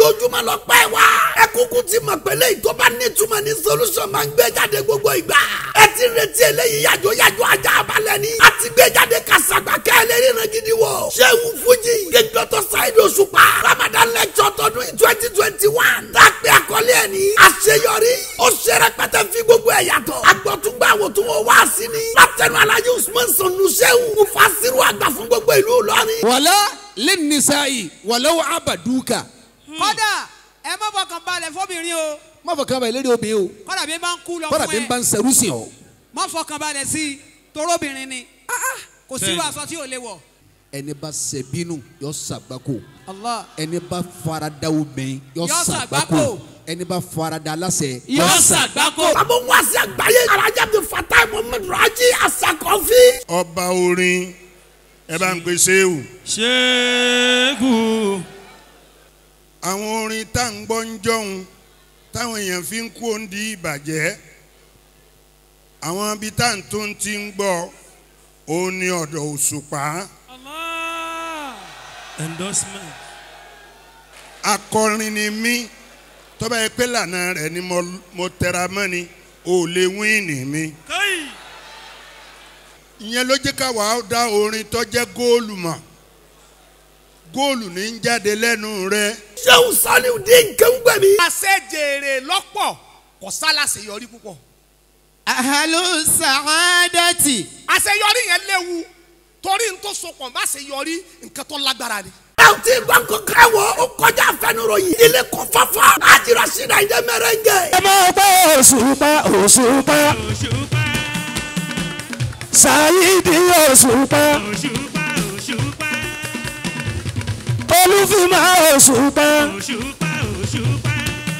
ojoojúmọ́ lọ pẹ́ wá. ẹ kúkú ti mọ̀ pé léyìí tó bá nítumọ̀ ní solution máa ń gbé jáde gbogbo ìgbà. ẹ ti retí eléyìí yàjọ yàjọ ajá balẹ̀ ni. a ti gbé jáde kásàgbà kẹ́lẹ́ ríran gidi wọ. sẹ́wù fújì gẹ́gọ́tọ̀ sáyidì òṣùpá ramadan lecture tọdún twenty twenty one. dápẹ́ àkọlé ẹ̀ ní. àṣeyọrí ó ṣe rẹpẹtẹ fi gbogbo ẹ̀ yàtọ̀. agbọ́túngbà wò tún wọ́n wá sí ni. látẹnu alájú usman sanu sẹ́wù. mufasiru àgbà fún gbogbo ìlú Ìlọrin. wàlá lẹ́nìísàyí wàlá wà ábàdúkà. kọ́dà ẹ má fọkàn balẹ̀ fọ́bìnrin o má fọ kàn bá lérí obìnrin o kọ́dà bí n bá ń kú lọ kọ́dà fún bí n bá ẹ ń sẹ́rú sí ọ. má fọkàn balẹ̀ sí i torobìnrin ni Ah, ah, kò sí wàásù tí ò lè wọ̀. ẹni bá ṣe bínú yọ sàgbákò Allah ẹni bá farada obìnrin yọ Yọ sàgbákò sàgbákò. ẹni bá farada aláṣẹ yọ sàgbákò. Bàbá wa sí àgbáyé. Alájà bí Fatai Muhammed Raji Asakọ́fí. ọba orin ẹ bá ń pe sehu ṣẹ́gun àwọn orin tá à ń gbọ́ ń jọ̀hún táwọn èèyàn fi ń kú òǹdí ìbàjẹ́ àwọn ibi tá à ń tó ti ń gbọ́ òun ni ọ̀dọ̀ òṣùpá endorsement akọrin ni mí tọ́ba yẹ pé lànà rẹ̀ ni mo, mo tẹra mọ́ ni ò lè wíìnì mi káyì ìyẹn ló jẹ́ ká wàá dá orin tó jẹ́ góòlù mọ̀ góòlù ní ń jáde lẹ́nu rẹ̀ Ṣéwù Saliu dín kéwùgbẹ̀mí. àṣejèrè lọ́pọ̀ kò sálàṣeyọrí púpọ̀ ahalu sàádàtì. àṣeyọrí yẹn léwu torí n tó sopọ̀ má ṣeyọrí nǹkan tó lágbára ni. Ẹ ò tí ì gbọ́ nǹkan ká wọ̀ ó kọjá àfẹnuròyìn. Ilé kún fáfá. Àjìrà síra ìdẹ́ mẹ́rẹ́ngẹ̀. ẹ máa gbọ́ òṣùpá òṣùpá òṣùpá ṣáyídì òṣùpá òṣùpá òṣùpá olúfìmọ̀ òṣùpá òṣùpá òṣùpá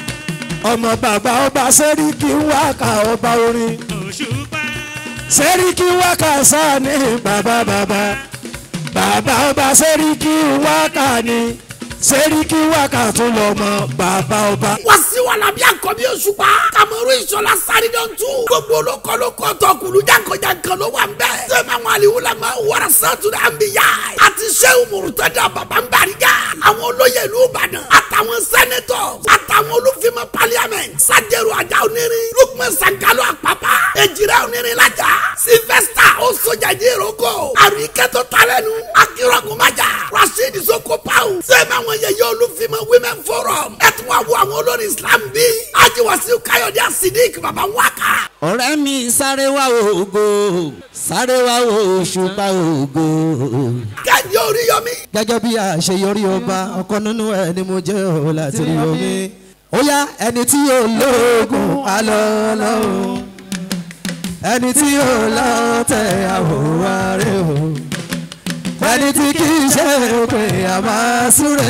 ọmọ bàbá ọba sẹ́ríkì wákà ọba orin òṣùpá sẹ́ríkì wákà sáni bàbá bàbá bàbá ọba sẹ́ríkì wákà ni sẹ́ríkì wákà tún lọ́mọ bàbá ọba. Wọ́n sí wà lábí àkọ́bí òṣùpá. Kàmọ́rú ìṣọ̀lá sáré dán tú. Gbogbo olókòlókò tọkùlù jankan-jankan ló wà ń bẹ̀. Sẹ́mi àwọn àlìwò la máa wọ́rọ̀ sátúrà ń bì yá. Àti Ṣéwù Mùrùtẹ́dà bàbá ń bàrígà. Àwọn olóyè ìlú Ìbàdàn. Àtàwọn sẹ́nẹtọ̀. Àtàwọn olùfimọ̀ pálíàmẹ̀ntì. Sájẹ̀rù àjà onírin. Lukman Sankalo Àpápá. Ejira onírin lajà. Sylvester Osojaji Eroko. Àríkẹ́tọ̀ talẹ́nu. Akérògùnmájà. Rasheed Sokopau. Sẹ́mi àwọn yẹyẹ olùfimọ̀ Women Forum. Ẹ tún wá wo àwọn olórin Islam bíi. Ajiwasi Káyọ̀dé Asidik bàbá wákà. ọ̀rẹ́ mi sáré wá ògo sáré wá òṣùpá ògo. Kẹ́hìndé Oríyọmí. gẹ́gẹ́ bí àṣeyọrí ọba ọ̀kan nínú ẹ̀ ni mo jẹ́ ò láti rí omi. ó yá ẹni tí yóò lóògùn alọ́ lọ́hùn ẹni tí yóò lọ́tẹ̀ àwòrán rẹ̀ o ẹni tí kì í ṣe pé a máa súre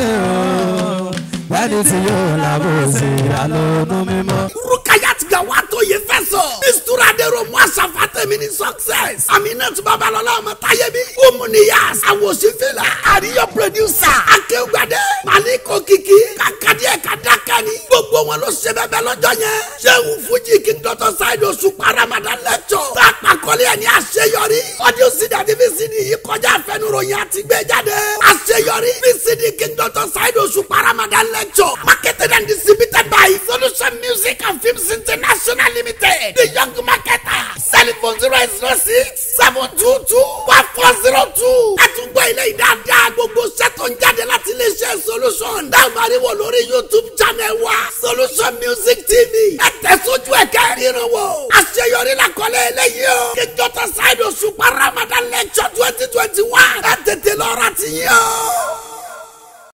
o ẹni tí yóò làbòsí àlọ́dún mímọ́. Rukayat Gawato ye fẹ́ sọ. Mistura Dero mu asafa tẹ̀mí ni success. Aminatu Babalọla ọmọ Tayebi. Omuniyas. Awosifila. Àríyọ producer. Akéwùgbàdé. Maliko Kiki. Kakadíẹ̀ Kadakani. Gbogbo wọn ló ṣe bẹ́ẹ̀ bẹ́ẹ̀ lọ́jọ́ yẹn. Ṣéwù Fújì King Dr. Saido Òṣùpá Ramadan lecture. Tàpákọ́lé ẹ̀ ní àṣeyọrí. Audio CD àti VCD yìí kọjá àfẹnuròyìn àti gbé jáde. Àṣeyọrí. VCD King Dr. Saido Òṣùpá Ramadan lecture. Marketed and distributed by Solution Music and Films International Limited. The Young Marketer. Telephone zero eight zero six seven two two one four zero two. Ẹ tún gbọ́ ilé ìdáadáa gbogbo sẹ́tọ̀ ń jáde láti iléeṣẹ́ Solution. Dáhùn àríwọ̀ lórí YouTube channel wa. Solution Music TV. Ẹ tẹ̀sójú ẹ̀ kẹ́rìíran wò. Àṣeyọrí la kọ́lé eléyìí o. Kíjọ́tà Ṣáìdì Òṣùpá Ramadan lecture twenty twenty one. Ẹ tètè lọ́ra ti yàn.